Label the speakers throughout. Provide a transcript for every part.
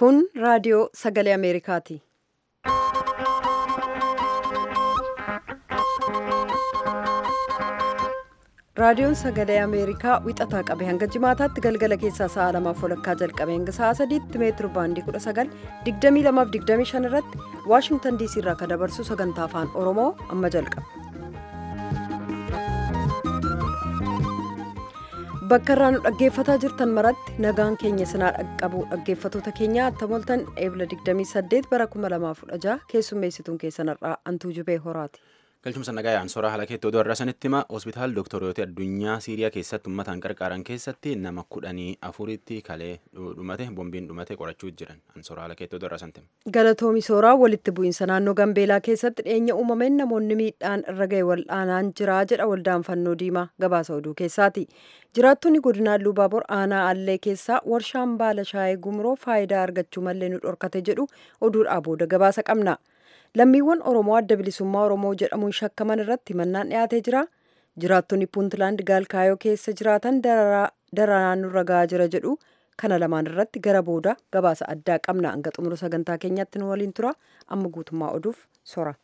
Speaker 1: Kun raadiyoo sagalee Ameerikaati. Raadiyoon sagalee Ameerikaa wixataa qabee hanga jimaataatti galgala keessaa sa'a lamaaf walakkaa jalqabee hanga sa'a sadiitti meetiro baandii 19 22 irratti Waashingtan diisii irraa kan dabarsu sagantaa afaan Oromoo amma jalqaba. Bakka irraa nu dhaggeeffataa jirtan maratti nagaan keenya sinaa dhaqqabu dhaggeeffatoota keenya attamoltan eebla 28 bara 2016 keessummeessituun keessanirraa antuu jubee horaati.
Speaker 2: galchumsa nagaa yaansoraa haala keetti oduu har'a sanitti hima hospitaal doktoroota addunyaa siiriyaa keessatti uummataan qarqaaran keessatti nama kudhanii afuritti kalee dhumate bombiin dhumate qorachuu jiran ansoraa haala keetti oduu har'a sanitti
Speaker 1: Galatoomi sooraa walitti bu'iinsa naannoo Gambeelaa keessatti dhiyeenya uumameen namoonni miidhaan irra ga'e wal'aanaan jira jedha waldaan fannoo diimaa gabaasa oduu keessaati. Jiraattonni godinaa Luubaabor aanaa Allee keessaa warshaan baala shaayee gumroo faayidaa argachuu malee nu dhorkate jedhu oduudhaa booda gabaasa qabna. lammiiwwan oromoo adda bilisummaa oromoo jedhamuun shakkaman irratti mannaan dhiyaatee jira jiraattonni puuntlaand gaalkaayoo keessa jiraatan daranaa nurra gahaa jira jedhu kana lamaan irratti gara booda gabaasa addaa qabna hanga xumura sagantaa keenyatti nu waliin tura amma guutummaa oduuf sora.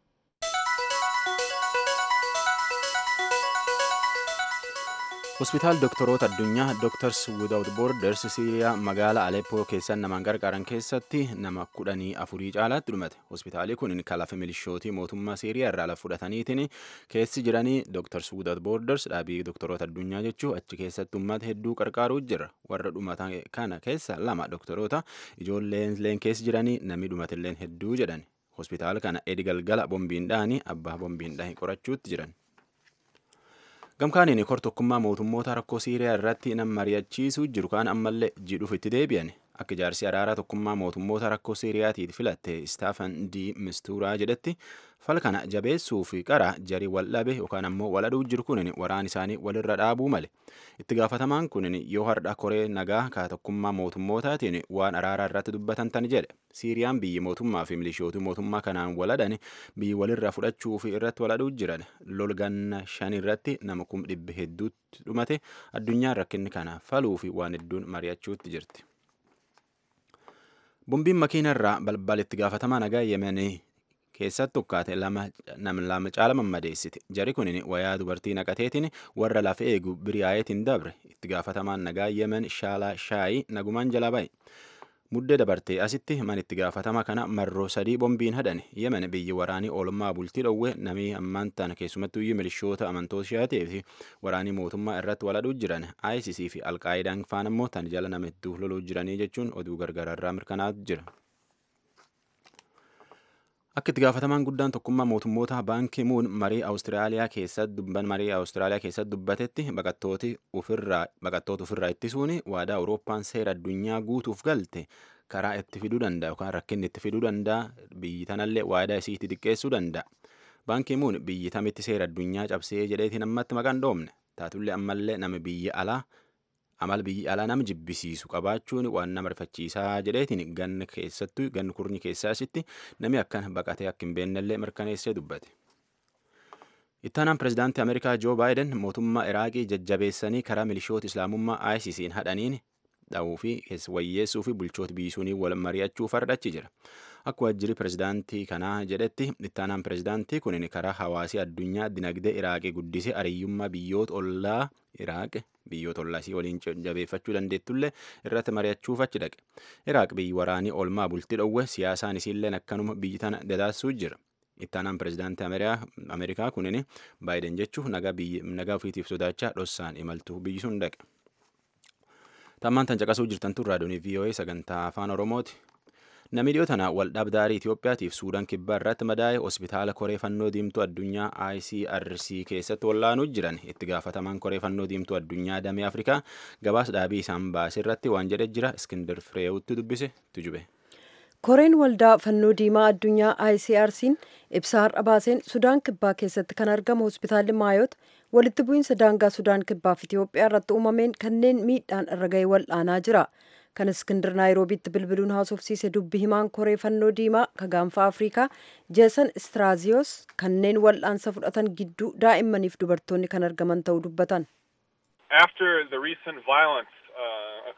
Speaker 2: hospitaal doktoroota addunyaa doktars without borders siiriyaa magaalaa aleppoo keessan namaan gargaaran keessatti nama kudhanii afurii caalaatti dhumate hospitaalii kun kalafa milishootii mootummaa siiriyaa irraa lafa fudhataniitiin keessi jiranii doktars without borders dhaabii doktoroota addunyaa jechuu achi keessatti uummata hedduu qarqaaruu jira warra dhumatan kana keessa lama doktoroota ijoolleen keessi jiranii namni dhumatilleen hedduu jedhan hospitaala kana edi galgala bombiin dhahanii abbaa bombiin dhahe qorachuutti jiran. gamkaaniin kor tokkummaa mootummoota rakkoo siiriyaa irratti nama mari'achiisuu jiru kaan ammallee jidhuuf itti deebi'an akka jaarsi araaraa tokkummaa mootummoota rakkoo siiriyaatiif filatte istaafan di mistuuraa jedhetti fal kana jabeessuu fi qara jarii wal dhabe yookaan ammoo wal aduu jiru kunin waraan isaanii walirra dhaabuu male itti gaafatamaan kunin yoo hardha koree nagaa ka tokkummaa mootummootaatiin waan araaraa irratti dubbatan tan jedhe siiriyaan biyyi mootummaa fi milishootii mootummaa kanaan waladhan biyyi walirra fudhachuu fi irratti waladuu jiran lol ganna shan irratti nama kum dhibbi hedduutti dhumate addunyaan rakkinni kana faluu fi waan hedduun mari'achuutti jirti. Bombiin makiina irraa balbal itti gaafatamaa nagaa yemenii keessatti ukkaate nama lama caala mammadeessite jari kun wayaa dubartii naqateetiin warra lafa eegu biriyaayetiin dabre itti gaafatamaan nagaa yemen shaalaa shaayii nagumaan jala ba'e. muddee dabartee asitti man itti gaafatama kana marroo sadii bombiin hadhan yemen biyyi waraanii oolmaa bultii dhowwe namii ammaan tana keessumattuu iyyuu milishoota amantoota shi'aatee fi waraanii mootummaa irratti waladhuu jiran ISIS fi alqaayidaan faan ammoo tan jala nama hedduu loluu jiranii jechuun oduu gargaararraa mirkanaa'aa jira. Akka itti gaafatamaan guddaan tokkummaa mootummoota baankii muun marii Awustiraaliyaa keessatti dubban marii Awustiraaliyaa keessatti dubbatetti baqattooti ofirraa baqattoota ofirraa ittisuun waadaa Awurooppaan seera addunyaa guutuuf galte karaa itti fiduu danda'a yookaan rakkinni itti fiduu danda'a biyyi tanallee waadaa isiitti xiqqeessuu danda'a. Baankii muun biyyi tamitti seera addunyaa cabsee jedheetiin ammatti maqaan dhoomne taatullee ammallee nama biyya alaa amal biyyi alaa nama jibbisiisu qabaachuun waan nama rifachiisaa jedheetiin ganna keessattuu ganni kurnyi keessaasitti namni akkan baqatee akka hin beennellee mirkaneessee dubbate. Ittaanaan pirezidaantii Ameerikaa Joo Baayiden mootummaa Iraaqii jajjabeessanii karaa milishoota Islaamummaa ISISiin hadhaniin dha'uu fi wayyeessuu fi bulchoota biisuunii wal mari'achuuf ardhachi jira. Akka waajjirri pirezidaantii kanaa jedhetti ittaanaan pirezidaantii kun karaa hawaasii addunyaa dinagdee Iraaqii guddisee ariyyummaa biyyoota ollaa Iraaq biyyoota ollaasii waliin jabeeffachuu dandeettullee irratti mari'achuuf achi dhaqe. Iraaq biyyi waraanii olmaa bultii dhowwe siyaasaan isiilleen akkanuma biyyi tana dadaassuu jira. Ittaanaan pirezidaantii Ameerikaa kunin Baayiden jechuun nagaa ofiitiif sodaachaa dhossaan imaltuu biyyi sun dhaqe. Tammaan tan caqasuu jirtan tun raadiyoonii VOA sagantaa afaan Oromooti. Namni dhiyoo tana waldhabdaarii Itoophiyaatiif Suudaan kibbaa irratti madaa'e hospitaala koree fannoo diimtuu addunyaa ICRC keessatti wallaanuu jiran itti gaafatamaan koree fannoo diimtuu addunyaa damee Afrikaa gabaas dhaabii isaan baase irratti waan jedhe jira Iskindar Fireewutti dubbise tujube.
Speaker 1: Koreen waldaa fannoo diimaa addunyaa ICRC'n ibsa har'a baaseen Sudaan kibbaa keessatti kan argamu hospitaalli Maayoot walitti bu'iinsa daangaa Sudaan kibbaaf Itoophiyaa irratti uumameen kanneen miidhaan irra ga'e wal'aanaa jira. kan iskindir naayiroobiitti bilbiluun haasofsiise dubbi himaan koree fannoo diimaa ka gaanfa afrikaa jeesan istraaziyoos kanneen wal'aansa fudhatan gidduu daa'immaniif dubartoonni kan argaman ta'uu dubbatan.
Speaker 3: After the recent violence uh,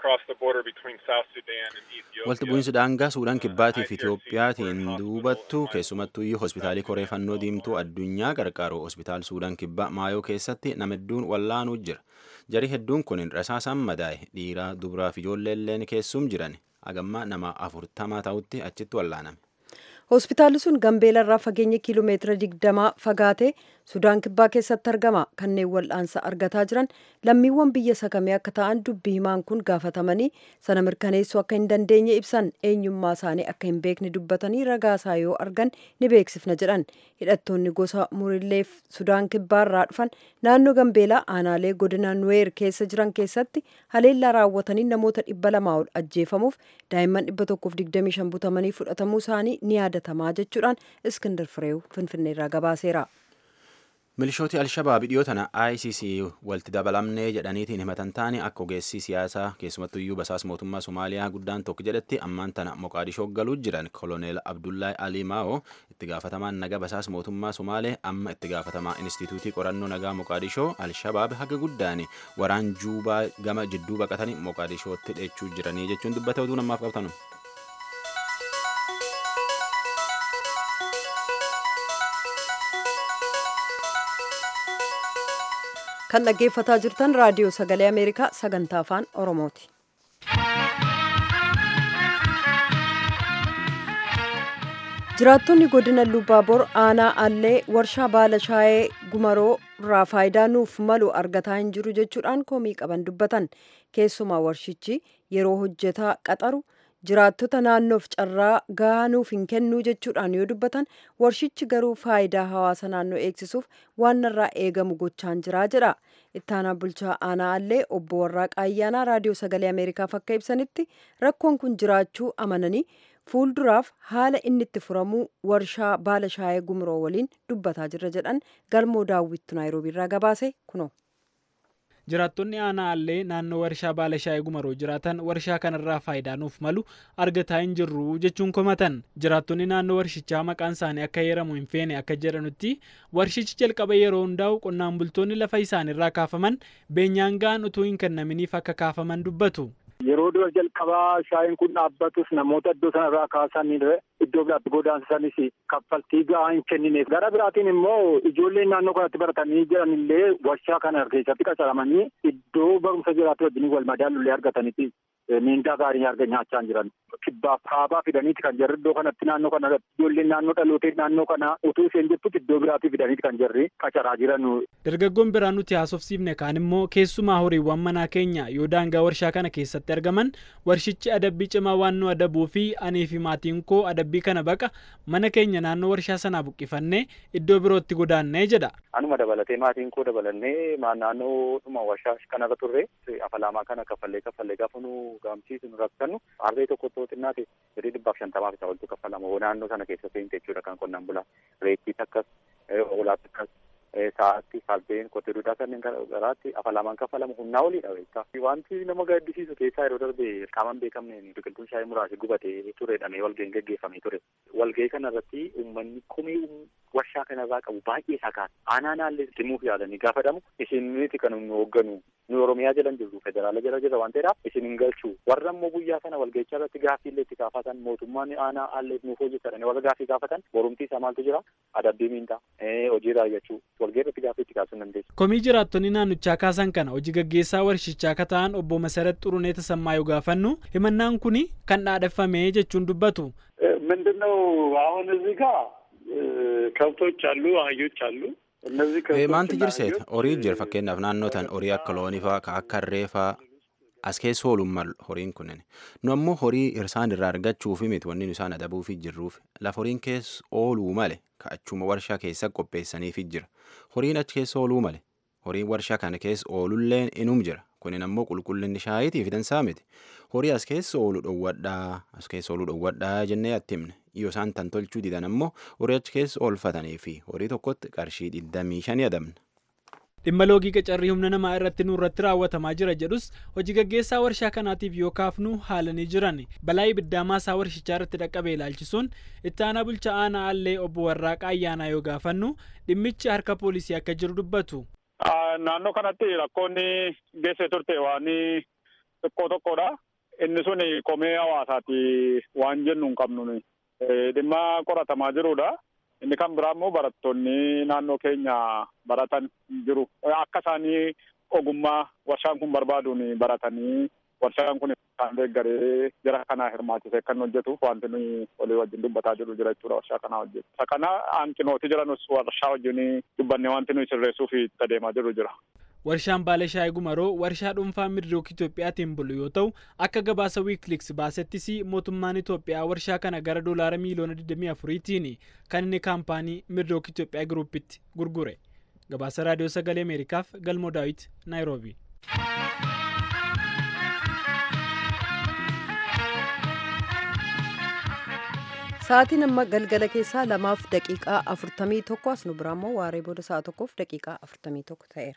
Speaker 2: Walti bu'iinsi daangaa Suudaan Kibbaatii fi Itiyoophiyaatiin duubattu keessumattuu iyyuu hospitaalii Koree Fannoo Diimtuu addunyaa gargaaru hospitaal Suudaan Kibbaa Maayoo keessatti nama hedduun wallaanuu jira. Jari hedduun kun rasaasaan madaa'e dhiiraa dubaraa fi ijoollee illeen keessum jiran hagamma nama afurtamaa ta'utti achitti wallaaname.
Speaker 1: Hospitaalli sun Gambeelarraa fageenya kiiloomeetira digdamaa fagaatee Sudaan Kibbaa keessatti argama. Kanneen wal'aansa argataa jiran lammiiwwan biyya sakamee akka ta'an dubbii himaan kun gaafatamanii sana mirkaneessuu akka hin dandeenye ibsan eenyummaa isaanii akka hin beekne dubbatanii ragaasaa yoo argan ni beeksifna jedhan. Hidhattoonni gosa Muriilleef Sudaan Kibbaarraa dhufan naannoo Gambeelaa aanaalee godina Nuweer keessa jiran keessatti haleellaa raawwatanii namoota dhibba lamaa ol ajjeefamuuf daa'imman dhibba tokkoof digdamii shan butamanii fudhatamuu isaanii ni yaadatamaa jechuudhaan Iskindar Fireew Finfinneerraa gabaaseera.
Speaker 2: Milishooti Alshabaab dhiyoo tana ICC walitti dabalamnee jedhaniitiin himatan taane akka ogeessii siyaasaa keessumattuyyuu basaas mootummaa Somaaliyaa guddaan tokko jedhetti ammaan tana Moqaadishoo galuu jiran koloneel Abdullaahi Ali Maa'oo itti gaafatamaan nagaa basaas mootummaa Somaalee amma itti gaafatamaa Inistituutii qorannoo nagaa Moqaadishoo Alshabaab haga guddaan waraan juubaa gama jidduu baqatanii Moqaadishootti dheechuu jiranii jechuun dubbate oduu namaaf qabtanu.
Speaker 1: kan dhaggeeffataa jirtan raadiyoo sagalee ameerikaa sagantaa afaan oromooti. jiraattonni godina lubaabor aanaa allee warshaa baala shaayee gumaroo irraa faayidaa nuuf malu argataa hin jiru jechuudhaan komii qaban dubbatan keessumaa warshichi yeroo hojjetaa qaxaru jiraattota naannoof carraa gahaa nuuf hin kennuu jechuudhaan yoo dubbatan warshichi garuu faayidaa hawaasa naannoo eegsisuuf waan irraa eegamu gochaan jiraa jedha ittaanaa bulchaa aanaa allee obbo Warraaqaa Ayyaanaa raadiyoo sagalee ameerikaaf akka ibsanitti rakkoon kun jiraachuu amananii fuulduraaf haala inni itti furamuu warshaa baala shaayee gumroo waliin dubbataa jirra jedhan galmoo daawwittu naayiroobiirraa gabaase kunoo.
Speaker 3: jiraattonni aanaa allee naannoo warshaa baala shaayee gumaroo jiraatan warshaa kanarraa faayidaa nuuf malu argataa hin jirru jechuun komatan jiraattonni naannoo warshichaa maqaan isaanii akka heeramu hin feene akka jedhanutti warshichi jalqaba yeroo hundaa'u qonnaan bultoonni lafa isaanirraa kaafaman beenyaan ga'an utuu hin kennaminiif akka kaafaman dubbatu.
Speaker 4: Yeroo dura jalqabaa shaayiin kun dhaabbatus namoota iddoo sanarraa kaasan iddoo biraatti godaansanis kaffaltii gahaa hin kennineef. Gara biraatiin immoo ijoolleen naannoo kanatti baratanii jiran illee warshaa kana keessatti qacaramanii iddoo barumsa jiraatu wajjin wal madaalullee argataniiti miindaa gaarii arga nyaachaa jiran. Kibbaaf kaabaa fidaniiti kan jarri iddoo kanatti naannoo kana ijoolleen naannoo dhalootee naannoo kana utuu isheen jirtutti iddoo biraatii fidaniiti kan jarri qacaraa jiran.
Speaker 3: Dargaggoon biraan nuti haasofsiifne kaan immoo keessumaa horiiwwan manaa keenya yoo daangaa warshaa kana keessatti argaman warshichi adabbii cimaa waan nu adabuu fi anii fi maatiin koo adabbii kana baqa mana keenya naannoo warshaa sanaa buqqifannee iddoo birootti godaannee jedha.
Speaker 5: Anuma dabalatee maatiin koo dabalannee naannoo dhuma warshaa kanarra turre afalaamaa kana kaffallee kaffallee gaafa nu gaamsiisu nu rakkannu harree tokko too xinnaate jedhee dhibbaaf shantamaaf isa oltu kaffalama naannoo sana keessatti hin jechuudha kan qonnaan bulaa reettiis akkas hoolaas akkas sa'aatti fardeen qotee duudaa kanneen garaatti afalaamaan kaffalamu humnaa oliidha beektaa. Wanti nama gaddisiisu keessaa yeroo darbe qaamaan beekamneen biqiltuun shaayii muraasa gubatee turedhamee walga'iin gaggeeffamee ture. Walga'ii kanarratti uummanni komii warshaa kanarraa qabu baay'ee isaa kaasa. Aanaa naallee himuuf yaalanii gaafatamu isin miti kan nu hoogganu nu Oromiyaa jalan jirru federaala jala jira waan ta'eedhaaf isin hin galchu. Warra immoo guyyaa sana walga'ichaa irratti gaaffiillee itti gaafatan mootummaan aanaa aallee nuuf hojjetadhanii warra gaaffii gaafatan borumtii isaa maaltu jira adabbii miindaa hojii raawwachuu
Speaker 3: komii jiraattonni naannichaa kaasan kana hojii gaggeessaa warshichaa akka ta'an obbo Masarat Xurunee Tasammaa yoo gaafannu himannaan kun kan dhaadheffame jechuun dubbatu.
Speaker 6: ምንድነው አሁን እዚህ ጋር ከብቶች አሉ፣ አህዮች አሉ። እነዚህ
Speaker 2: Maanti jirseet horii jira fakkeenyaaf naannoo tan horii akka loonii faa ka akka harree faa as keessa ooluun malu horiin kunneen nu ammoo horii isaan irraa argachuufi miti wanni nu isaan adabuufi jirruuf lafa horiin keessa ooluu male ka achuma warshaa keessa qopheessaniifi jira horiin achi keessa ooluu male horiin warshaa kana keessa oolulleen inum jira kunin ammoo qulqullinni shaayitii fidansaa miti horii as keessa oolu dhowwadhaa as keessa ooluu dhowwadhaa jennee atti himne yoo isaan tan tolchuu didan ammoo horii achi keessa oolfatanii fi horii tokkotti qarshii digdamii shanii adabna.
Speaker 3: dhimma loogii qacarrii humna namaa irratti nu irratti raawwatamaa jira jedhus hojii gaggeessaa warshaa kanaatiif yoo kaafnu haalanii jiran balaa ibiddaa maasaa warshichaa irratti dhaqqabe ilaalchisuun itti aanaa bulchaa aanaa allee obbo Warraaqaa ayyaanaa yoo gaafannu dhimmichi harka poolisii akka jiru dubbatu.
Speaker 6: naannoo kanatti rakkoonni geesse turte waan xiqqoo tokkodha. Inni sun komee hawaasaati waan jennu hin qabnu dhimma qoratamaa jirudha. Inni kan biraa immoo barattoonni naannoo keenya baratan jiru. Akka isaanii ogummaa warshaan kun barbaaduun baratanii warshaan kun isaan deeggaree jara kanaa hirmaachisee kan hojjetuuf wanti nuyi walii wajjin dubbataa jirru jira jechuudha warshaa kanaa hojjetu. Isa kana hanqinooti jiranus warshaa wajjin dubbannee wanti nuyi sirreessuuf itti adeemaa jirru jira.
Speaker 3: Warshaan Baalee Shaayii Gumaroo warshaa dhuunfaa Midrook Itoophiyaatiin bulu yoo ta'u akka gabaasa wiikiliks baasettis mootummaan Itoophiyaa warshaa kana gara doolaara miiliyoona 24tiin kan inni kaampaanii Midrook Itoophiyaa Giruupitti gurgure. Gabaasa Raadiyoo Sagalee Ameerikaaf Galmoo Daawit Naayiroobi.
Speaker 1: Sa'aatiin amma galgala keessaa lamaaf daqiiqaa afurtamii tokko as nu biraa immoo waaree booda sa'a tokkoof daqiiqaa afurtamii tokko ta'eera.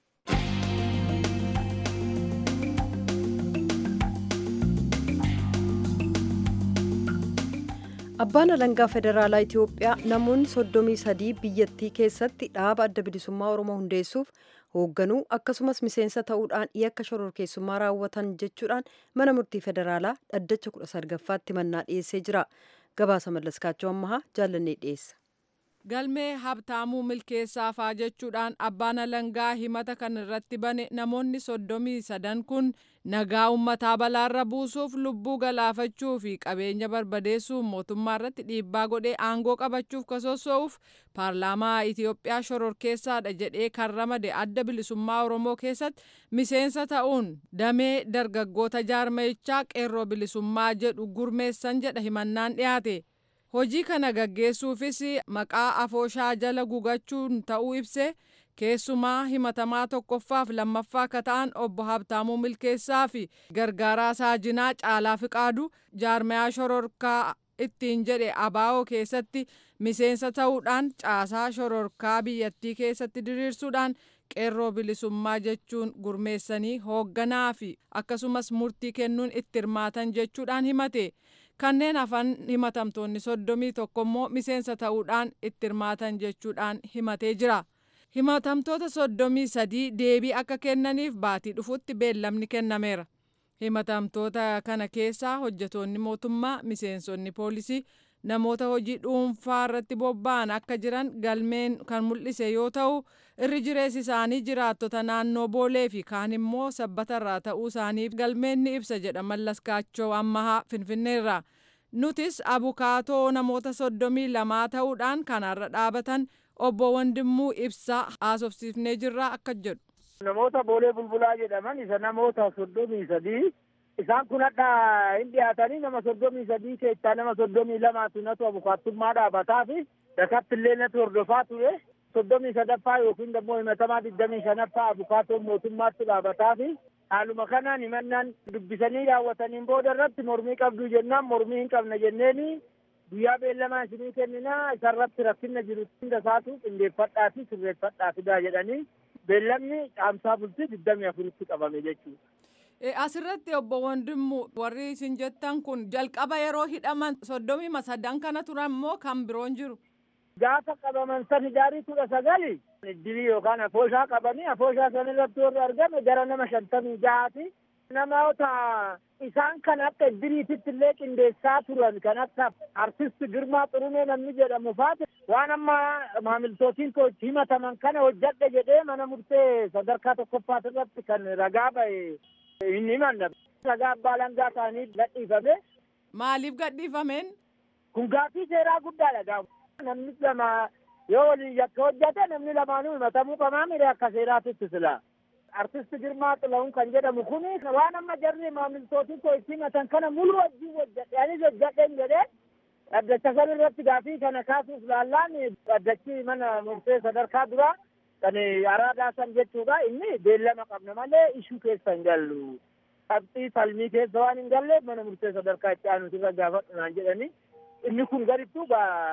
Speaker 1: Abbaan alangaa federaalaa Itoophiyaa namoonni soddomii sadii biyyattii keessatti dhaaba adda bilisummaa Oromoo hundeessuuf hoogganuu akkasumas miseensa ta'uudhaan yakka shororkeessummaa raawwatan jechuudhaan mana murtii federaalaa dhaddacha kudha sadgaffaatti mannaa dhiyeessee jira. Gabaasa mallaskaachoo ammahaa jaallannee dhiyeessa.
Speaker 7: galmee habtaamuu milkeessaa faa jechuudhaan abbaan alangaa himata kan irratti bane namoonni soddomii sadan kun nagaa ummataa balaarra buusuuf lubbuu galaafachuu fi qabeenya barbadeessuuf mootummaa irratti dhiibbaa godhee aangoo qabachuuf kasossoo'uuf paarlaamaa Itiyoophiyaa shororkeessaadha jedhee kan ramade adda bilisummaa Oromoo keessatti miseensa ta'uun damee dargaggoota jaarmayichaa qeerroo bilisummaa jedhu gurmeessan jedha himannaan dhiyaate. hojii kana gaggeessuufis maqaa afooshaa jala gugachuun ta'uu ibse keessumaa himatamaa tokkoffaaf lammaffaa akka ta'an obbo Habtaamuu Milkeessaa fi gargaaraa saajinaa caalaa fiqaadu jaarmayaa shororkaa ittiin jedhe abaa'oo keessatti miseensa ta'uudhaan caasaa shororkaa biyyattii keessatti diriirsuudhaan qeerroo bilisummaa jechuun gurmeessanii hoogganaa fi akkasumas murtii kennuun itti hirmaatan jechuudhaan himate. kanneen hafan himatamtoonni soddomii tokko immoo miseensa ta'uudhaan itti hirmaatan jechuudhaan himatee jira. Himatamtoota soddomii sadii deebii akka kennaniif baatii dhufutti beellamni kennameera. Himatamtoota kana keessaa hojjetoonni mootummaa, miseensonni poolisii, namoota hojii dhuunfaa irratti bobba'an akka jiran galmeen kan mul'ise yoo ta'u irri jireessi isaanii jiraattota naannoo boolee fi kaan immoo sabbatarraa ta'uu isaaniif galmeen ni ibsa jedha mallaskaachoo ammahaa finfinneerra. nutis abukaatoo namoota soddomii lamaa ta'uudhaan kanarra dhaabatan obbo Wandimmuu ibsaa haasofsiifnee jirra akka jedhu.
Speaker 8: Namoota boolee bulbulaa jedhaman isa namoota soddomii sadii isaan kun hadha hin dhiyaatanii nama soddomii sadii keessaa nama soddomii lamaatu natu abukaattummaa dhaabataa fi dakatti illee natu hordofaa ture soddomii sadaffaa yookiin immoo himatamaa digdamii shanaffaa abukaatoon mootummaatti dhaabataa fi haaluma kanaan himannaan dubbisanii raawwataniin booda irratti mormii qabdu jennaan mormii hin qabna jenneeni guyyaa beellamaa isinii kenninaa isarratti rakkina jiru hunda isaatu qindeeffadhaa fi sirreeffadhaa fidaa jedhanii beellamni caamsaa bultii digdamii afuritti qabame jechuudha.
Speaker 7: Asirratti obbo Wandimmu warri isin jettan kun jalqaba yeroo hidhaman soddomii sadan kana turan immoo kan biroon jiru.
Speaker 8: Gaafa qabaman san hidaarii kudha sagali iddirii yookaan afooshaa qabanii afooshaa san irratti warri argame gara nama shantamii jahaati. Namoota isaan kan akka iddiriititti illee qindeessaa turan kan akka artist Girmaa Xurunee namni jedhamu faati waan amma maamiltootiin koo itti himataman kana hojjadhe jedhee mana murtee sadarkaa tokkoffaat irratti kan ragaa ba'e hin himanna. Ragaa abbaa langaa ta'anii gadhiifame.
Speaker 7: Maaliif gadhiifameen?
Speaker 8: Kun gaaffii seeraa guddaadha gaafa. Namni lama yoo waliin yakka hojjate namni lamaanuu himatamuu qabaa mire akka seeraatitti sila. Artist Girmaa Xilahun kan jedhamu kun waan amma jarri maamiltootiin koo itti himatan kana mulu wajjin hojjadhe anis hojjadhen jedhee dhaddacha san irratti gaaffii kana kaasuuf laallaan dhaddachi mana murtee sadarkaa duraa kan araadaa san jechuudha inni beellama qabna malee ishuu keessa hin gallu. Qabxii falmii keessa waan hin galleef mana murtee sadarkaa itti aanuti irra gaafadhu naan jedhanii inni kun garittuu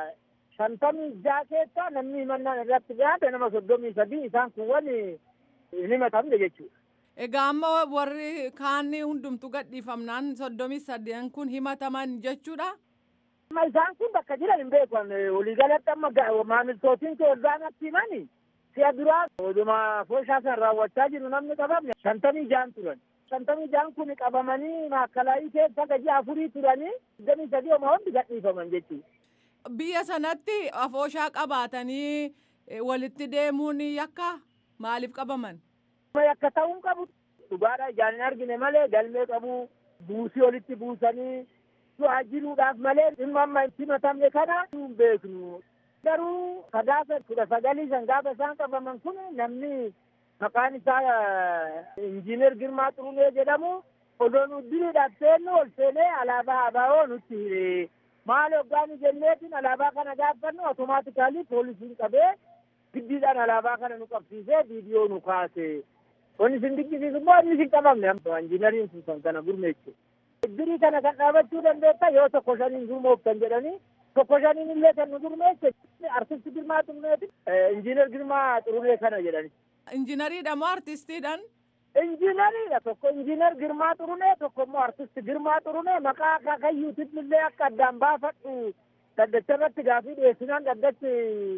Speaker 8: shantamii jaha keessa namni himannaan irratti dhiyaate nama soddomii sadii isaan kun wani hin himatamne jechuudha.
Speaker 7: Egaa amma warri kaanni hundumtu gadhiifamnaan soddomii sadeen kun himataman jechuudha.
Speaker 8: Amma isaan kun bakka jiran hin beekan waliigalatti amma maamiltootiin kee waggaan natti himani si'a duraa oduma fooshaa san raawwachaa jiru namni qabamne shantamii jahan turan. shantamii jaan kun qabamanii maakalaayii keessa gaji afurii turanii digdamii sadii oma hundi gadhiifaman jechuudha.
Speaker 7: Biyya sanatti afooshaa qabaatanii walitti deemuun yakka maaliif qabaman?
Speaker 8: Yakka ta'uun qabu dhugaadha ijaan hin argine malee galmee qabu buusii walitti buusanii jiruudhaaf malee dhimma amma itti matamne kana hin beeknu. Garuu sadaasa kudha sagalii san gaafa isaan qabaman kun namni maqaan isaa injiinar Girmaa Xurunee jedhamu odoo nu diriidhaaf seennu ol seenee alaabaa abaa'oo nutti hire. Maal hoggaani jenneetiin alaabaa kana gaafannu otomaatikaalii poolisiin qabee giddiidhaan alaabaa kana nu qabsiisee viidiyoo nu kaase. Wanni isin dinqisiisu immoo inni isin qabamne injiinariin sun kan kana gurmeessu. Dirii kana kan dhaabachuu dandeetta yoo tokko shaniin gurmooftan jedhanii tokko shaniin illee kan nu gurmeesse artisti Girmaa Xuruneeti injiinar Girmaa Xurunee kana jedhani.
Speaker 7: Injiinariidha moo artistiidhaan?
Speaker 8: Injiinariidha tokko injiinar Girmaa Xurunee tokko immoo artisti Girmaa Xurunee maqaa akaakayyuutiin illee akka addaan baafadhu daddacha irratti gaafii dhiyeessinaan daddachi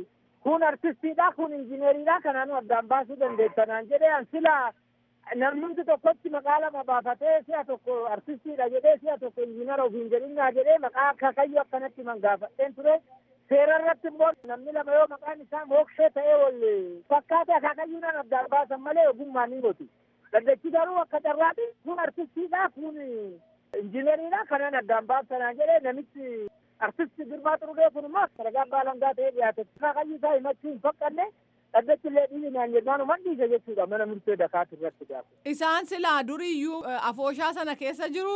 Speaker 8: kun artistiidha kun injiineriidha kanaanu addaan baasuu dandeettanaan jedhee an silaa namnumti tokkotti maqaa lama baafatee si'a tokko artistiidha jedhee si'a tokko injiinara ofiin jedhinaa jedhee maqaa akaakayyuu akkanatti man gaafadheen ture seera irratti immoo namni lama yoo maqaan isaa mookshee ta'ee wal fakkaate akaakayyuudhaan addaan baasan malee ogummaan hin gotu. Daddachi garuu akka carraati kun artistiidha kun injiineriidha kanaan addaan baasanaan jedhee namichi artisti Girmaa Xurunee kun immoo ragaa baalangaa ta'ee dhiyaate akaakayyuu isaa himachuu hin faqqanne dhaddachi illee dhiibinaan jennaan uman dhiise jechuudha mana murtee dakaat irratti gaafa.
Speaker 7: Isaan silaa duriyyuu afooshaa sana keessa jiru.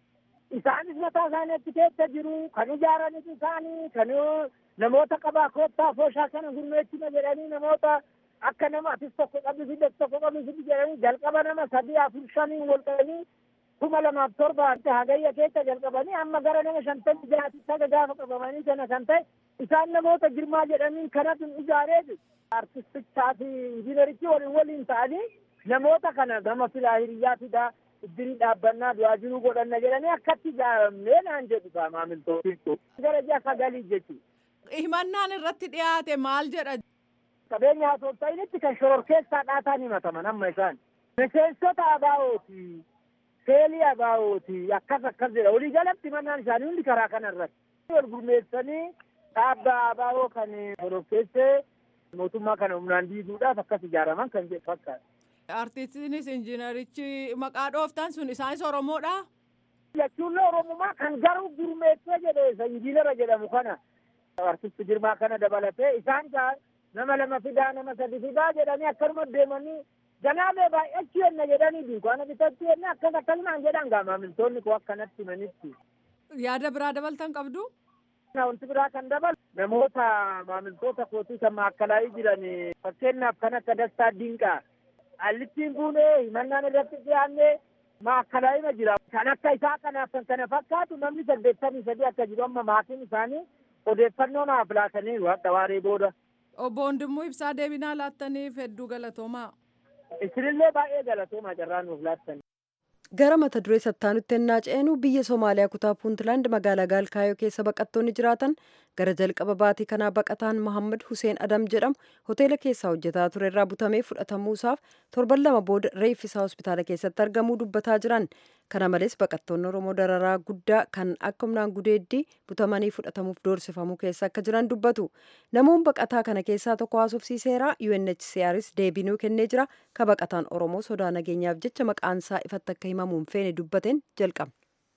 Speaker 8: Isaanis mataa isaaniitti keessa jiru kan ijaaranis isaanii kan namoota qabaa koottaa afooshaa kana gurmeessina jedhanii namoota akka nama atis tokko qabisi tokko qabisi jedhanii jalqaba nama sadii afur shanii wal qabanii kuma lamaaf torba hagayya keessa jalqabanii amma gara nama shantamii jaatitti haga gaafa qabamanii kana kan ta'e isaan namoota girmaa jedhaniin kanatu ijaareeti artistichaa fi injiinerichi waliin waliin ta'anii namoota kana gama filaa hiriyyaa fidaa iddirii dhaabbannaa du'aa jiruu godhanna jedhanii akkatti ijaaramnee naan jedhu kaa maamiltootiin gara ji'a sagalii jechuudha.
Speaker 7: Himannaan irratti dhiyaate maal jedha?
Speaker 8: Qabeenya haasoftainitti kan shororkeessaa dhaataan himataman amma isaan. Miseensota abaa'ooti. Seelii abaa'ooti. Akkas akkas jedha. Walii galatti himannaan isaanii hundi karaa kana irratti. Wal gurmeessanii dhaabba abaa'oo kan shororkeessee mootummaa kana humnaan diiguudhaaf akkas ijaaraman kan jedhu fakkaata.
Speaker 7: Artistiinis injiinarichi maqaa dhooftan sun isaanis Oromoodha?
Speaker 8: Jechuunlee Oromummaa kan garuu gurmeessee jedhe isa injiinara jedhamu kana. Artisti Girmaa kana dabalatee isaan nama lama fidaa nama sadi fidaa jedhanii akkanuma deemanii ganaalee baay'achuu yenna jedhanii dunkaana bitachuu yenna akkas akkasumaan jedhan gaa maamiltoonni koo akkanatti himanitti.
Speaker 7: Yaada biraa dabaltan qabdu?
Speaker 8: Wanti biraa kan dabalu namoota maamiltoota kootii kan maakkalaa'ii jiran fakkeenyaaf kan akka Dastaa Dinqaa allittiin buunee himannaan irratti dhiyaannee maakkalaa'ima jira. Kan akka isaa kanaaf kan kana fakkaatu namni saddeettamii sadii akka jiru amma maatiin isaanii odeeffannoo naaf laataniiru hadha waaree booda.
Speaker 7: Obbo Wandimmoo Ibsaa deebinaa laattaniif hedduu galatoomaa.
Speaker 8: Isinillee baay'ee galatoomaa carraa nuuf laattanii.
Speaker 1: gara mata duree sattaanutti ennaa ceenu biyya somaaliyaa kutaa puuntlaand magaalaa gaalkaayoo keessa baqattoonni jiraatan gara jalqaba baatii kanaa baqataan mohammad huseen adam jedhamu hoteela keessaa hojjetaa ture irraa butamee fudhatamuusaaf torban lama booda reeffisaa hospitaala keessatti argamuu dubbataa jiran kana malees baqattoonni oromoo dararaa guddaa kan akka humnaan gudeeddii butamanii fudhatamuuf doorsifamuu keessa akka jiran dubbatu namoon baqataa kana keessaa tokko haasofsiiseera unhcrs deebinuu kennee jira ka baqataan oromoo sodaa nageenyaaf jecha maqaansaa ifatti akka himamuun feene dubbateen jalqaba.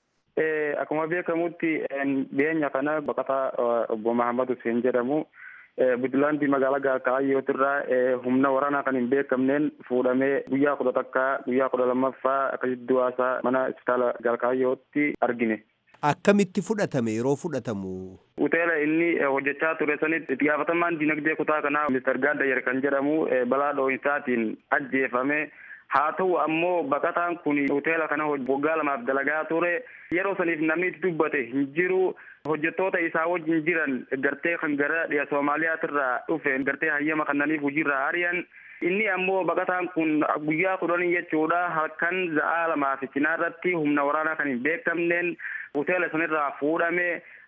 Speaker 9: Akkuma beekamutti dhiyeenya kana baqataa obbo Mahammad Hussein jedhamu Buntlaandi magaalaa Gaakaayootirraa humna waraanaa kan hin beekamneen fuudhamee guyyaa kudha takkaa guyyaa kudha lammaffaa akkasitti du'aasaa mana hospitaala Gaakaayootti argine.
Speaker 10: Akkamitti fudhatame yeroo fudhatamu?
Speaker 9: Hoteela inni hojjechaa ture sanitti itti gaafatamaan dinagdee kutaa kanaa Mr. Gaaddayer kan jedhamu balaa dho'insaatiin ajjeefame. haa ta'u ammoo baqataan kun hoteela kana waggaa lamaaf dalagaa ture yeroo saniif namni itti dubbate hin jiru hojjettoota isaa wajjin jiran gartee kan gara dhiya soomaaliyaatirraa dhufe gartee hayyama kannaniif hojiirraa ari'an inni ammoo baqataan kun guyyaa kudhanii jechuudha halkan za'aa lamaaf cinaarratti humna waraanaa kan hin beekamneen hoteela sanirraa fuudhame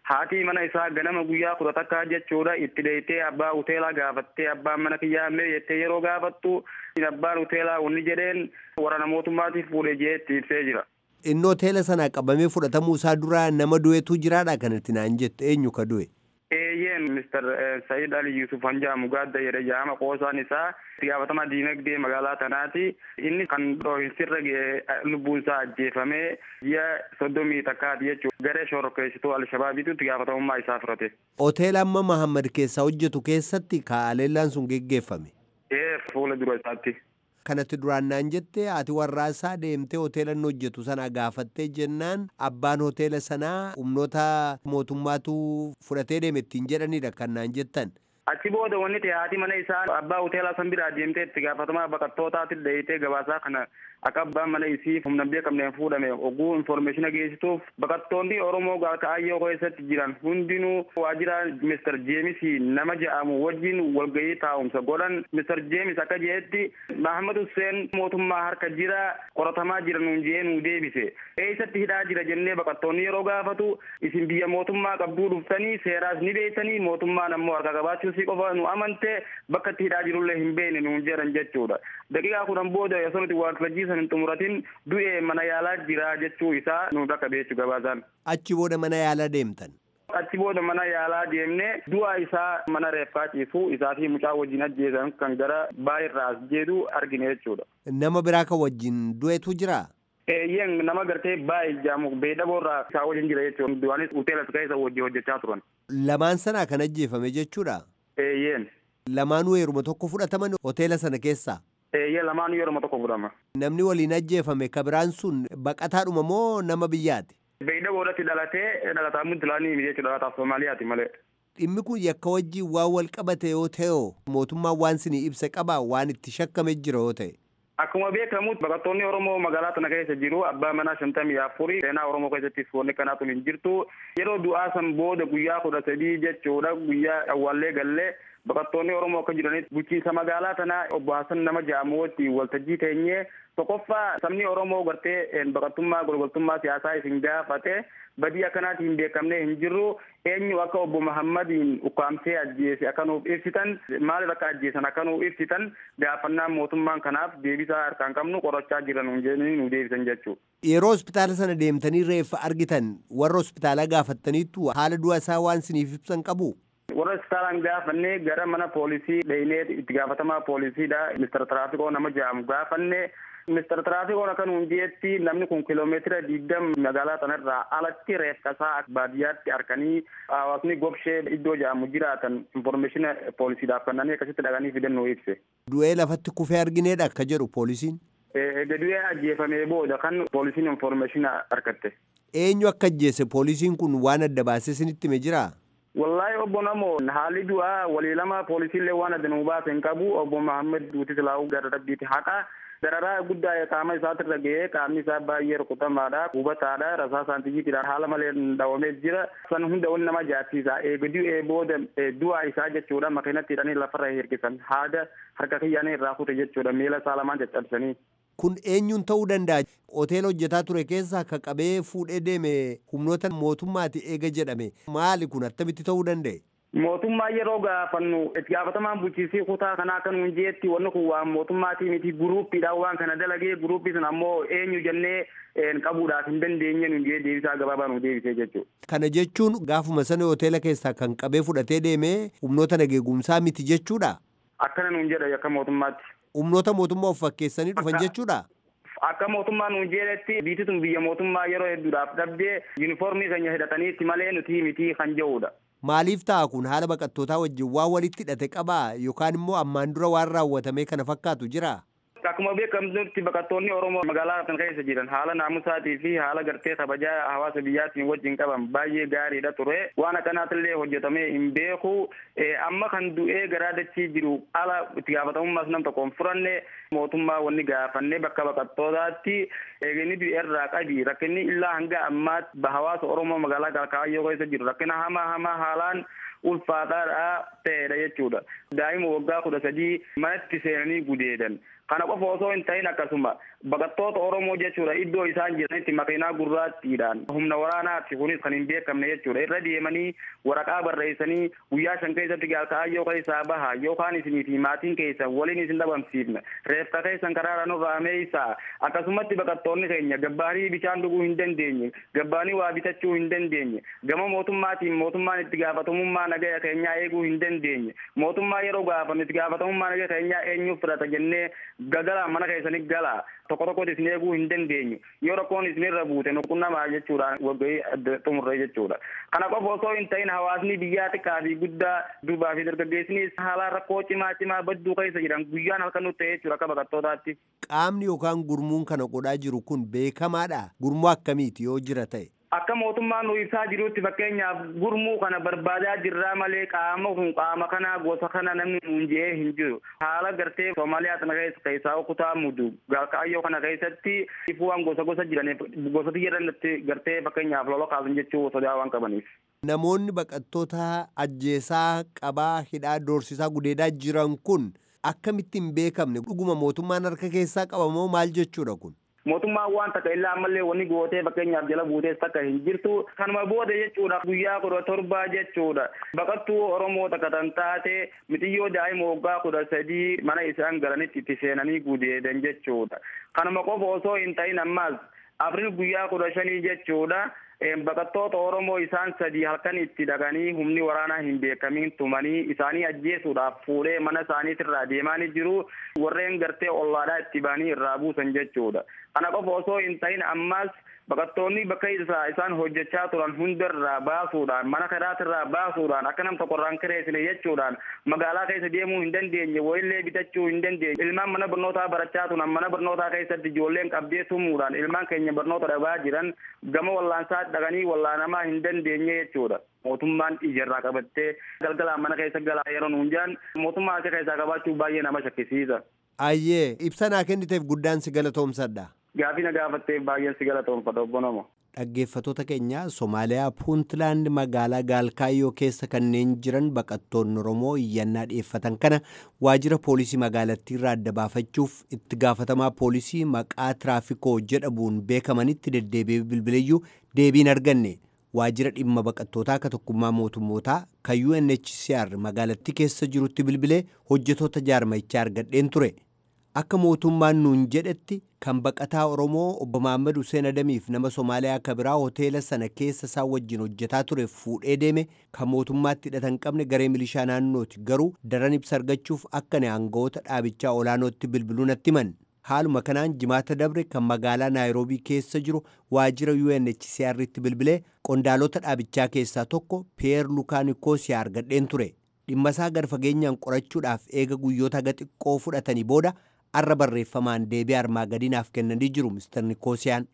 Speaker 9: haati mana isaa ganama guyyaa kudha takkaa jechuudha itti deeytee abbaa hoteelaa gaafattee abbaan mana kiyyaa mee jettee yeroo gaafattu abbaan hoteelaa wanni jedheen waraana mootummaatiif fuudhe jee itti ibsee jira.
Speaker 10: Inni hoteela sanaa qabamee fudhatamuu isaa dura nama du'etu jiraadha kanatti naan jette eenyu ka du'e.
Speaker 9: Eeyyeen Mr. Sayyid Ali Yusuf Hanjaamu gaadda jedhe jaama qoosaan isaa itti gaafatamaa diinagdee magaalaa tanaati. Inni kan dhoohinsirra ga'e lubbuun isaa ajjeefamee ji'a soddomii takkaati jechuudha. Garee shororkeessituu Alshabaabiitu itti gaafatamummaa isaa fudhate.
Speaker 10: Hoteela amma Mahammad keessaa hojjetu keessatti kaaleellaan sun geggeeffame.
Speaker 9: Ee fuula dura isaatti.
Speaker 10: kanatti duraan naan jette ati warraasaa deemtee hoteela inni hojjetu sana gaafattee jennaan abbaan hoteela sanaa humnoota mootummaatu fudhatee deeme ittiin jedhanidha kan naan jettan.
Speaker 9: Achi booda wanni ta'e haati mana isaa abbaa hoteelaa san biraa deemtee itti gaafatamaa baqattootaatti deeyitee gabaasaa kana akka abbaan mana isii humna beekamneen fuudhame oguu informeeshina geessituuf baqattoonni Oromoo kaayyoo keessatti jiran hundinuu waajjira Mr. Jeemis nama jedhamu wajjin walgahii taa'umsa godhan Mr. Jeemis akka jedhetti Mahamad Hussein mootummaa harka jira qoratamaa jira nuun jee nuu deebise eessatti hidhaa jira jennee baqattoonni yeroo gaafatu isin biyya mootummaa qabduu dhuftanii seeraas ni beektanii mootummaan ammoo harka qabaachuu si qofa nu amante bakka itti hidhaa jirullee hin beekne nuun jedhan jechuudha daqiiqaa kudhan booda osoo nuti waaqeffajii san hin xumuratin du'e mana yaalaa jira jechuu isaa nu bakka beechu gabaasaan.
Speaker 10: Achi booda mana yaalaa deemtan.
Speaker 9: Achi booda mana yaalaa deemne du'a isaa mana reeffaa ciisu isaa fi mucaa wajjin ajjeesan kan gara baay'irraa as jedhu argine jechuudha.
Speaker 10: Nama biraa kan wajjin du'etu jira.
Speaker 9: Eeyyeen nama gartee baay'ee jaamu beedaboorraa isaa wajjin jira jechuudha. Du'aanis hoteela keessa wajjin hojjechaa turan.
Speaker 10: Lamaan sanaa kan ajjeefame jechuudha.
Speaker 9: Eeyyeen.
Speaker 10: Lamaanuu yeruma tokko fudhataman hoteela sana keessaa.
Speaker 9: Eeyyee lamaanuu yeruma tokko fudhama.
Speaker 10: Namni waliin ajjeefame kabiraan sun baqataadhuma moo nama biyyaati?
Speaker 9: Beeyda boodatti dhalatee dhalataa Muntulaanii jechuudha dhalataa Soomaaliyaati malee.
Speaker 10: Dhimmi kun yakka wajjin waan wal qabate yoo ta'e mootummaan waan sinii ibsa qaba waan itti shakkame jira yoo ta'e.
Speaker 9: Akkuma beekamu baqattoonni Oromoo magaalaa tana keessa jiru abbaa manaa shantamii afurii seenaa Oromoo keessatti wanni kanaatu hin jirtu yeroo du'aa san booda guyyaa kudha sadii jechuudha guyyaa awwaallee gallee baqattoonni Oromoo akka jiranitti bulchiinsa magaalaa tanaa obbo Hasan nama jedhamu wajjin waltajjii teenyee tokkoffaa sabni Oromoo gartee baqattummaa golgoltummaa siyaasaa isin gaafate badii akkanaatiin hin beekamne hin jirru eenyu akka obbo Mahammadiin ukkaamsee ajjeese akka nuuf ibsitan maaliif akka ajjeesan akka nuuf ibsitan gaafannaan mootummaan kanaaf deebisaa harkaan qabnu qorachaa jiran jedhanii nu deebisan jechuudha.
Speaker 10: Yeroo hospitaala sana deemtanii reeffa argitan warra hospitaalaa gaafattaniittu haala du'a isaa waan siniif ibsan qabu.
Speaker 9: warra hospitaalaan gaafannee gara mana poolisii dheenee itti gaafatamaa poolisiidha mister tiraafikoo nama jedhamu gaafanne mister tiraafikoo akka nuun jeetti namni kun kiloomeetira digdam magaalaa sanarraa alatti reeffasaa baadiyyaatti harkanii hawaasni gobshee iddoo jedhamu jiraatan informeeshina poolisiidhaaf kennanii akkasitti dhaqanii fidannoo ibse.
Speaker 10: Du'ee lafatti kufee argineedha akka jedhu poolisiin.
Speaker 9: Egaa du'ee ajjeefamee booda kan poolisiin informeeshina argatte.
Speaker 10: Eenyu akka ajjeese poolisiin kun waan adda baasee isinitti hime jiraa?
Speaker 9: wallahi obbo namo haalli du'aa walii lama poolisiillee waan adda nu baase hin qabu obbo Mahammed Duuti Silaahuu gara rabbiiti haqa dararaa guddaa qaama isaatirra ga'ee qaamni isaa baay'ee rukutamaadha hubataadha rasaa saantijiitiidhaan haala malee dhawamee jira san hunda wanni nama jaarsiisa eega du'ee booda du'aa isaa jechuudha makiinatti hidhanii lafarra hirkisan haada harka kiyyaanii irraa kute jechuudha miila isaa lamaan caccabsanii.
Speaker 10: Kun eenyuun ta'uu danda'a? Hoteela hojjetaa ture keessaa akka qabee fuudhee deeme humnoota mootummaati eega jedhame. Maali kun attamitti ta'uu danda'e?
Speaker 9: Mootummaa yeroo gaafannu itti gaafatamaan bulchiisii kutaa kanaa akka nuun jeetti wanni kun waan mootummaatii miti guruuppiidhaan waan kana dalagee guruuppii sun ammoo eenyu jennee qabuudhaaf hin dandeenye nuun jee deebisaa gabaabaa nu deebisee jechuudha.
Speaker 10: Kana jechuun gaafuma sana hoteela keessaa kan qabee fudhatee deeme humnoota nageegumsaa miti jechuudha?
Speaker 9: Akkana nuun jedha akka mootummaatti.
Speaker 10: Humnoota mootummaa of fakkeessanii dhufan jechuudha?
Speaker 9: Akka mootummaa nuun jedhetti biitti tun biyya mootummaa yeroo hedduudhaaf dhabdee yuunifoormii keenya hidhataniitti malee nuti miti kan jedhudha.
Speaker 10: Maaliif ta'a kun haala baqattootaa wajjin waan walitti hidhate qabaa yookaan immoo ammaan dura waan raawwatame kana fakkaatu jira?
Speaker 9: Akkuma beekamtutti baqattoonni Oromoo magaalaa kana keessa jiran haala naamusaatii fi haala gartee kabajaa hawaasa biyyaatiin wajjin qaban baay'ee gaariidha ture. Waan akkanaatillee hojjetamee hin beeku. Amma kan du'ee garaa dachii jiru ala itti gaafatamummaas nam tokkoon furanne mootummaa wanni gaafannee bakka baqattootaatti eeganii du'e irraa qabi rakkinni illaa hanga ammaatti hawaasa Oromoo magaalaa Kalkaayyoo keessa jiru rakkina hamaa hamaa haalaan ulfaataadha ta'edha jechuudha. Daa'ima waggaa kudha sadii manatti seenanii gudeedan. Kana qofa osoo hin ta'in akkasuma baqattoota Oromoo jechuudha iddoo isaan jiranitti makiinaa gurraattiidhaan humna waraanaatti kunis kan hin beekamne jechuudha irra deemanii waraqaa barreessanii guyyaa shan keessatti gaalkaayyoo keessaa baha yookaan isinii fi maatiin keessan waliin isin dhabamsiifna reeffa keessan karaara nurraa meeysaa akkasumatti baqattoonni keenya gabbaanii bishaan dhuguu hin dandeenye gabbaanii waa bitachuu hin dandeenye gama mootummaatiin mootummaan itti gaafatamummaa nagaya keenyaa eeguu hin dandeenye mootummaa yeroo gaafame itti gaafatamummaa nagaya keenyaa eenyuuf fudhata jennee gagala mana keessanii gala tokko tokkotti isin eeguu hin dandeenyu yoo rakkoon isinirra buute nuqunnamaa jechuudha waggahii xumurre jechuudha kana qofa osoo hin ta'in hawaasni biyyaa xiqqaa fi guddaa durbaa fi dargaggeessinis haala rakkoo cimaa cimaa badduu keessa jiran guyyaan halkan nutti ta'e jechuudha akka baqattootaatti.
Speaker 10: Qaamni yookaan gurmuun kana godhaa jiru kun beekamaadha gurmuu akkamiiti yoo jira ta'e.
Speaker 9: Akka mootummaan nu ibsaa jirutti fakkeenyaaf gurmuu kana barbaadaa jirraa malee qaama kun qaama kana gosa kana namni nuun je'ee hin jiru. Haala gartee Soomaaliyaa kana keessa keessaa kutaa mudu kaayyoo kana keessatti ifuwaan gosa gosa jiraniif gosati jedhanitti gartee fakkeenyaaf lola kaasan jechuu sodaa waan qabaniif.
Speaker 10: Namoonni baqattoota ajjeesaa qabaa hidhaa doorsisaa gudeedaa jiran kun akkamitti hin beekamne dhuguma mootummaan harka keessaa qabamoo maal jechuudha kun?
Speaker 9: mootummaan waan takka illaa ammallee wanni gootee fakkeenyaaf jala buutees takka hin jirtu kanuma booda jechuudha guyyaa kudha torbaa jechuudha baqattuu oromoo takka tan taate mitiyyoo daa'ima waggaa kudha sadii mana isaan galanitti itti seenanii gudeedan jechuudha kanuma qofa osoo hin ta'in ammas afriil guyyaa kudha shanii jechuudha baqattoota oromoo isaan sadii halkan itti dhaqanii humni waraanaa hin beekamin tumanii isaanii ajjeesuudhaaf fuudhee mana isaaniitirraa deemaanii jiru warreen gartee ollaadhaa itti ba'anii irraa buusan jechuudha kana qofa osoo hin ta'in ammas baqattoonni bakka isaa isaan hojjechaa turan hundarraa baasuudhaan mana karaatirraa baasuudhaan akka nam tokkorraan kireessine jechuudhaan magaalaa keessa deemuu hin dandeenye wayillee bitachuu hin dandeenye ilmaan mana barnootaa barachaa turan mana barnootaa keessatti ijoolleen qabdee tumuudhaan ilmaan keenya barnoota dhabaa jiran gama wallaansaa dhaqanii wallaanamaa hin dandeenye jechuudha. mootummaan ijarraa qabattee galgalaan mana keessa galaa yeroo nuun jaan mootummaa harka keessaa qabaachuu baay'ee nama shakkisiisa.
Speaker 10: Ayyee ibsa naa kenniteef guddaan si galatoomsadha.
Speaker 9: Gaafii na gaafatteef baay'een si galatoomfadha obbo Namo.
Speaker 10: Dhaggeeffattoota keenya Somaaliyaa Puuntlaand magaalaa Gaalkaayyoo keessa kanneen jiran baqattoonni Oromoo iyyannaa dhiyeeffatan kana waajjira poolisii magaalattii irraa adda baafachuuf itti gaafatamaa poolisii maqaa tiraafikoo jedhamuun beekamanitti deddeebi'ee bilbileeyyuu deebiin arganne. waajjira dhimma baqattootaa akka tokkummaa mootummootaa kan UNHCR magaalattii keessa jirutti bilbilee hojjetoota jaarmichaa argadheen ture. Akka mootummaan nuun jedhetti kan baqataa Oromoo obbo Mahaammad Hussein Adamiif nama Somaaliyaa akka biraa hoteela sana keessa isaan wajjin hojjetaa ture fuudhee deeme kan mootummaatti hidhata hin qabne garee milishaa naannooti garuu daran ibsa argachuuf akka ne aangawoota dhaabichaa olaanootti bilbiluu natti himan. Haaluma kanaan jimaata dabre kan magaalaa Naayiroobii keessa jiru waajjira UNHCR'tti bilbilee qondaalota dhaabichaa keessaa tokko Piyeer Lukaa Nikoosiyaa argadheen ture. Dhimma isaa gara fageenyaan qorachuudhaaf eega guyyoota haga xiqqoo fudhatanii booda arra barreeffamaan deebii armaa gadiinaaf kennanii jiru Mr. Nikoosiyaan.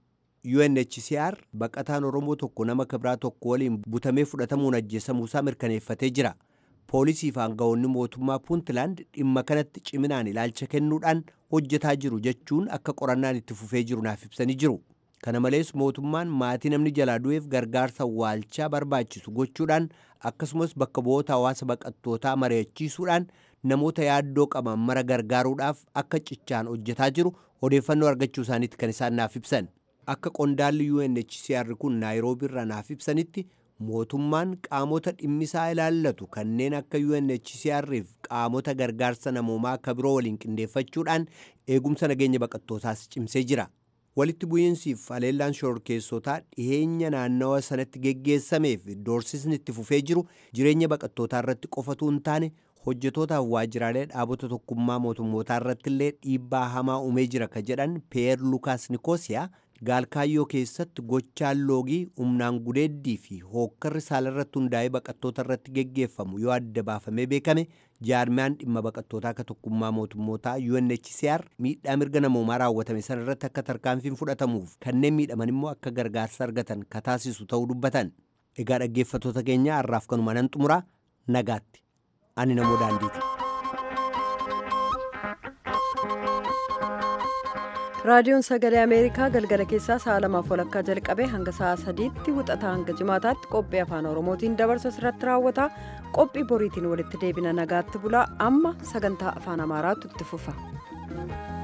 Speaker 10: UNHCR baqataan Oromoo tokko nama kibiraa tokko waliin butamee fudhatamuun ajjeesamuusaa mirkaneeffatee jira. Poolisii fi aangawoonni mootummaa Puuntlaand dhimma kanatti ciminaan ilaalcha kennuudhaan hojjetaa jiru jechuun akka qorannaan itti fufee jiru naaf ibsanii jiru. Kana malees mootummaan maatii namni jalaa du'eef gargaarsa waalchaa barbaachisu gochuudhaan akkasumas bakka bu'oota hawaasa baqattootaa mari'achiisuudhaan namoota yaaddoo qaban mara gargaaruudhaaf akka cichaan hojjetaa jiru odeeffannoo argachuu isaaniitti kan isaan naaf ibsan. Akka qondaalli UNHCR kun Naayiroobii irraa naaf ibsanitti mootummaan qaamota dhimmisaa ilaallatu kanneen akka UNHCR fi qaamota gargaarsa namoomaa akka biroo waliin qindeeffachuudhaan eegumsa nageenya baqattootaas cimsee jira. Walitti bu'iinsiif haleellaan shororkeessotaa dhiheenya naannawa sanatti geggeessameef doorsisni itti fufee jiru jireenya baqattootaa irratti qofatu hin taane hojjetootaaf waajjiraalee dhaabota tokkummaa mootummootaa irratti illee dhiibbaa hamaa uumee jira ka jedhan Peer Lukaas Nikoosiyaa gaalkaayyoo keessatti gochaan loogii humnaan gudeeddii fi hookkarri saalarratti hundaa'ee baqattoota irratti geggeeffamu yoo adda baafamee beekame jaarmiyaan dhimma baqattootaa akka tokkummaa mootummootaa UNHCR miidhaa mirga namoomaa raawwatame sana irratti akka tarkaanfiin fudhatamuuf kanneen miidhaman immoo akka gargaarsa argatan ka taasisu ta'uu dubbatan. Egaa dhaggeeffattoota keenya har'aaf kanuma nan xumuraa nagaatti. Ani namoo daandiiti.
Speaker 1: raadiyoon sagalee ameerikaa galgala keessaa sa'a lamaaf walakkaa jalqabee hanga sa'a sadiitti wixataa hanga jimaataatti qophii afaan oromootiin dabarsa irratti raawwata qophii boriitiin walitti deebina nagaatti bulaa amma sagantaa afaan amaaraatu itti fufa.